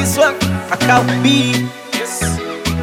this one, Kakao B. Yes.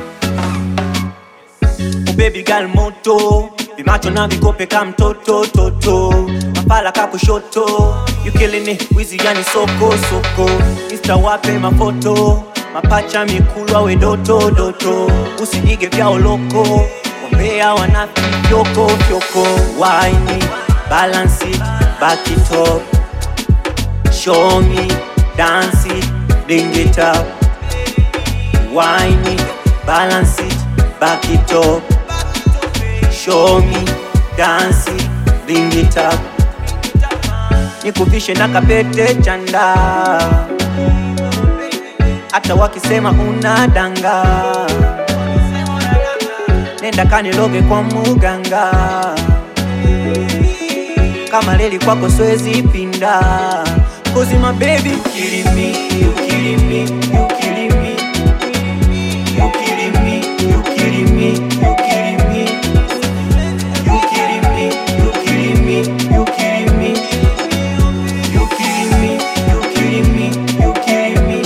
Baby girl moto vimacho na vikope ka mtoto toto mapala ka kushoto you killing it wizi yani soko soko insta wape mafoto mapacha mikulwa we doto doto usijige vya oloko ombea wanafi fyoko fyoko wine balance it back it up show me dance it bring it up wine it balance it back it up show me dance it bring it up nikuvishe na kapete chanda hata wakisema unadanga nenda kaniloge kwa muganga kama leli kwako swezi pinda Cause my baby you killing me, you killing me, you killing me You killing me, you killing me, you killing me You killing me, you killing me, you killing me You killing me, you killing me, you killing me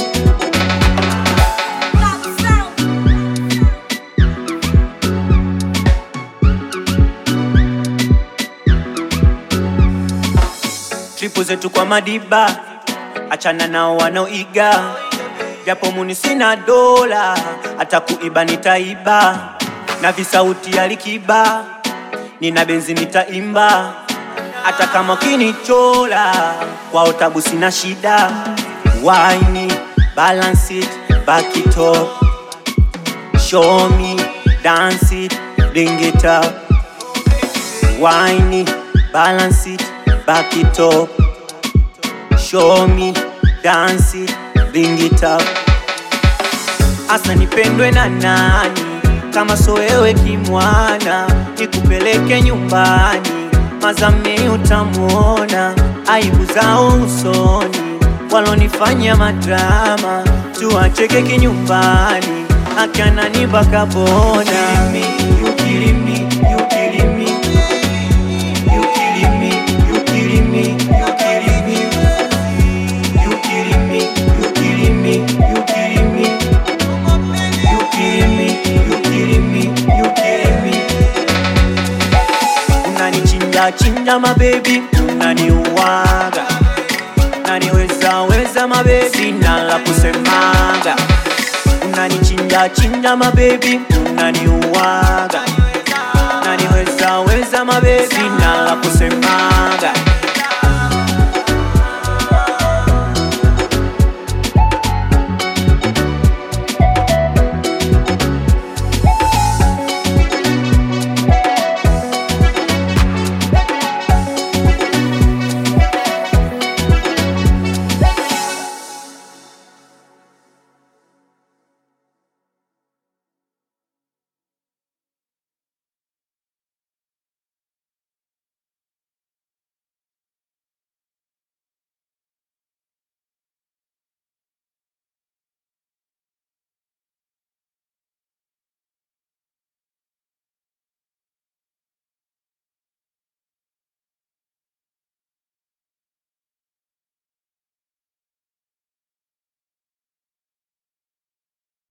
tripu zetu kwa madiba, achana nao wanaoiga, japo muni sina dola, hata kuiba nitaiba, na visauti ya likiba, nina benzi nitaimba, hata kama kinichola, kwao tabu sina shida, wine balance it, back it up, show me, dance it, bring it up Wine it, balance it, back it up. Show me, dance it, bring it up. Asa nipendwe na nani kama so wewe kimwana, nikupeleke nyumbani, mazame utamwona, aibu zao usoni, walonifanya madrama, tuacheke kinyumbani, akanani bakabona. You killing me, you killing me, you killing me, you killing me, you killing me, you killing me, you killing me, you killing me, you killing me, you killing me, you killing me. Unanichinja chinja mabebi, unaniuaga, unaniweza weza mabebi, sina la kusemaga. Unanichinja chinja mabebi, unaniuaga, unaniweza weza mabebi, sina la kusemaga.